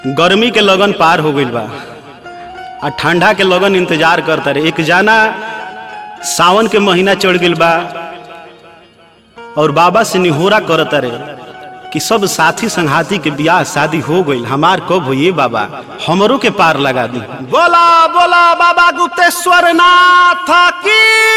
गर्मी के लगन पार हो गईल बा आ ठंडा के लगन इंतजार करता रहे एक जाना सावन के महीना चढ़ गईल बा और बाबा से निहोरा करता रहे कि सब साथी संघाती के बियाह शादी हो गईल हमार कब हो ये बाबा हमरों के पार लगा दी बोला बोला बाबा गुप्तेश्वर नाथ की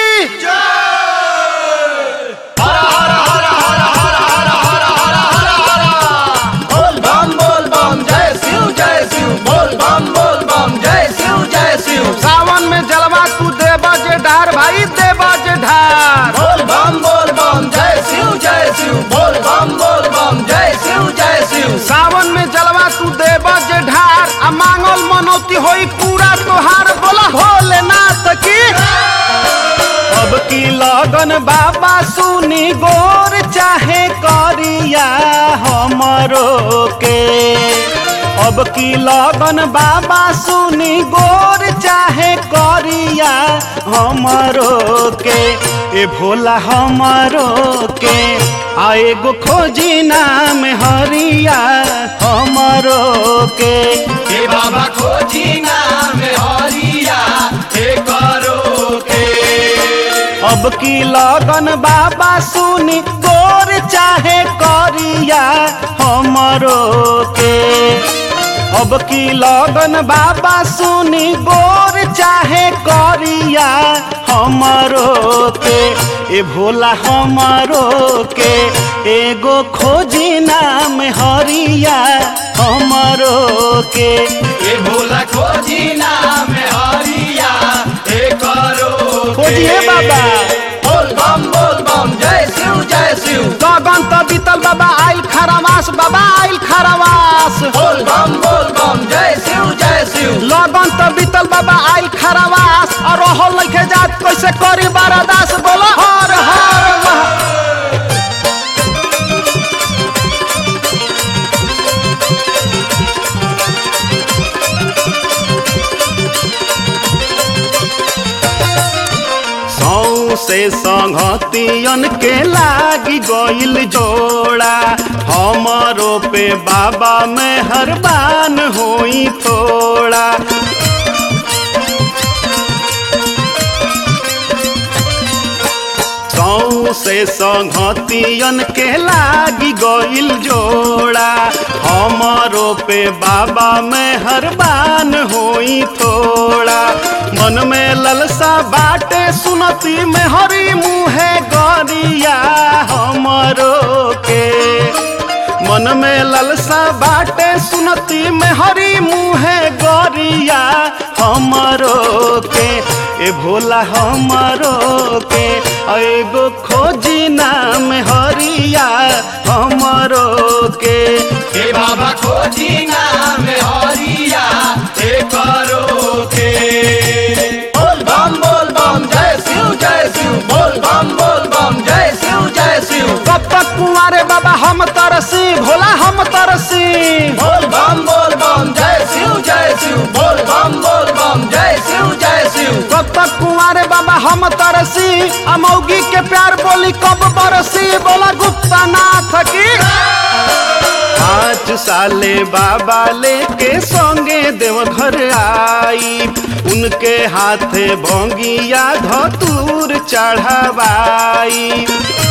बोल बम बोल बम जय शिव जय शिव बोल बम बोल बम जय शिव जय शिव सावन में जलवा तू देवा जे ढार भाई देवा जे ढार बोल बम बोल बम जय शिव जय शिव बोल बम बोल बम जय शिव जय शिव सावन में जलवा तू देवा जे ढार आ मांगल मनौती होई पूरा तोहार बोला भोलेनाथ की अब की लगन बाबा सुनी गोर चाहे करिया हमरो के अब की लगन बाबा सुनी गोर चाहे करिया हमरो के ए भोला हमरो के आ एगो खोजी नाम हरिया हमरो के हे बाबा खोजी नाम हरिया हे करो के अब की लगन बाबा सुनी गोर चाहे करिया हमरो के अब की लगन बाबा सुनी गोर चाहे करिया हमरो के ए भोला हमरो के एगो खोजी नाम हरिया हमरो के हे भोला खोजी नाम हरिया हे करो के। खोजिए बाबा। बोल बम बोल बम जय शिव जय शिव गगन त बीतल बाबा आइल खरवास बाबा आइल खरवास बोल बम बोल बम जय शिव जय शिव लगन त बीतल बाबा आइल खरवास और रहल लइके जात कैसे करी बारादास बोला हर हर महा- सौ से संगतियन के लागी गइल जोड़ा हमरो पे बाबा मेहरबान होई थोड़ा सौ से संगतियन के लागी गइल जोड़ा हमरो पे बाबा मेहरबान होई थोड़ा मन में ललसा बाटे सुनती में हरी मुहे गरिया हमरो के मन में ललसा बाटे सुनती में हरी मुहे गरिया हमरो के ए भोला हमरो के एगो खोजी नाम हरिया हमरो के हे बाबा खोजी नाम हरिया हे करो के बोल बम बोल बम जय शिव जय शिव बोल बम बोल बम जय शिव जय शिव कब तक कुंवारे बाबा हम तरसी भोला हम तरसी बोल बम बोल बम जय शिव जय शिव बोल बम बोल बम जय शिव जय शिव कब तक कुंवारे बाबा हम तरसी अमौगी के प्यार बोली कब बरसी बोला गुप्ता नाथ की पाँच साले बाबा लेके संगे देवघर आई उनके हाथे भोंगिया धतूर चढ़ावाई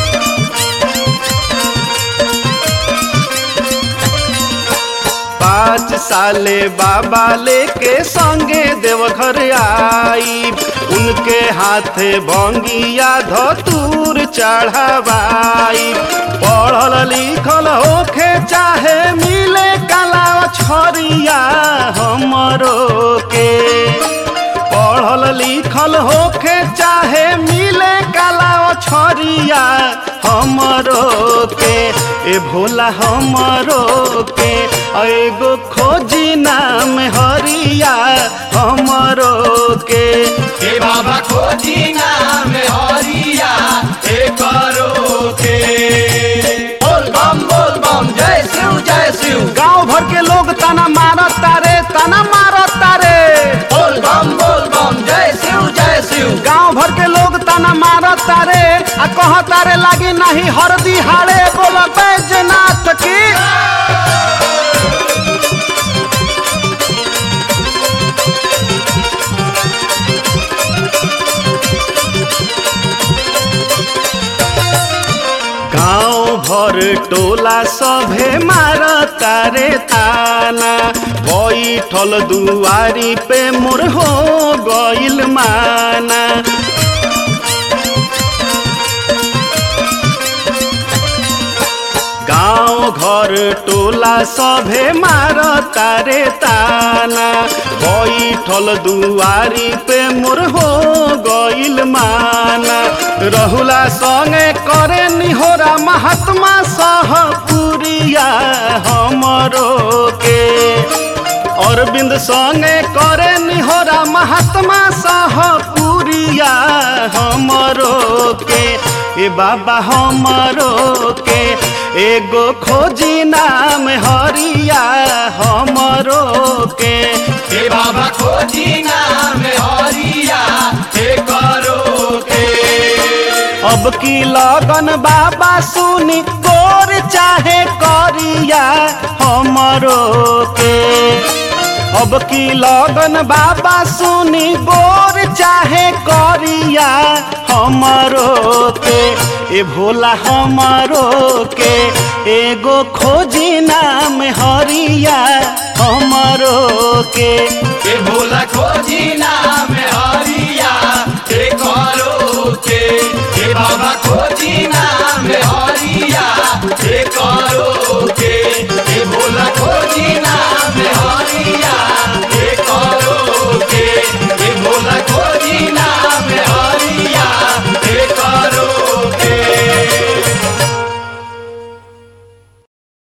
पाँच साले बाबा लेके संगे देवघर आई उनके हाथे भंगिया धतूर चढ़ावाई पढ़ल लिखल होखे चाहे मिले कला छरिया हमरो के पढ़ल लिखल होखे चाहे मिले कला छरिया हमरो के ए भोला हमरो के एगो खोजी नाम हरिया हमरो के हे बाबा खोजी नाम हरिया हे करो के बोल बम बोल बम जय शिव जय शिव गांव भर के लोग तना मारत तारे तना मारत तारे बोल बम बोल बम जय शिव जय शिव गांव भर के लोग तना मारत तारे आ कह तारे लागी नहीं हरदी हाड़े बोल बैजनाथ की टोला सभे मार तारे ताना बैठल दुआरी पे मोर हो गइल माना गाँव घर टोला सभे मार तारे ताना बैठल दुआरी पे मोर हो गइल माना रहुला संगे करे निहोरा महात्मा सह पुरिया हमरो के अरविंद संगे करे निहोरा महात्मा सह पुरिया हमरो के ए बाबा हमरो के एगो खोजी नाम हरिया हमरो के हे बाबा खोजी नाम हरिया हे करो के अब की लगन बाबा सुनी गोर चाहे करिया हमरो के अब की लगन बाबा सुनी गोर चाहे करिया हमरो के ए भोला हमरो के एगो खोजी नाम हरिया हमरो के हे भोला खोजी नाम हरिया हे करो के हे बाबा खोजी नाम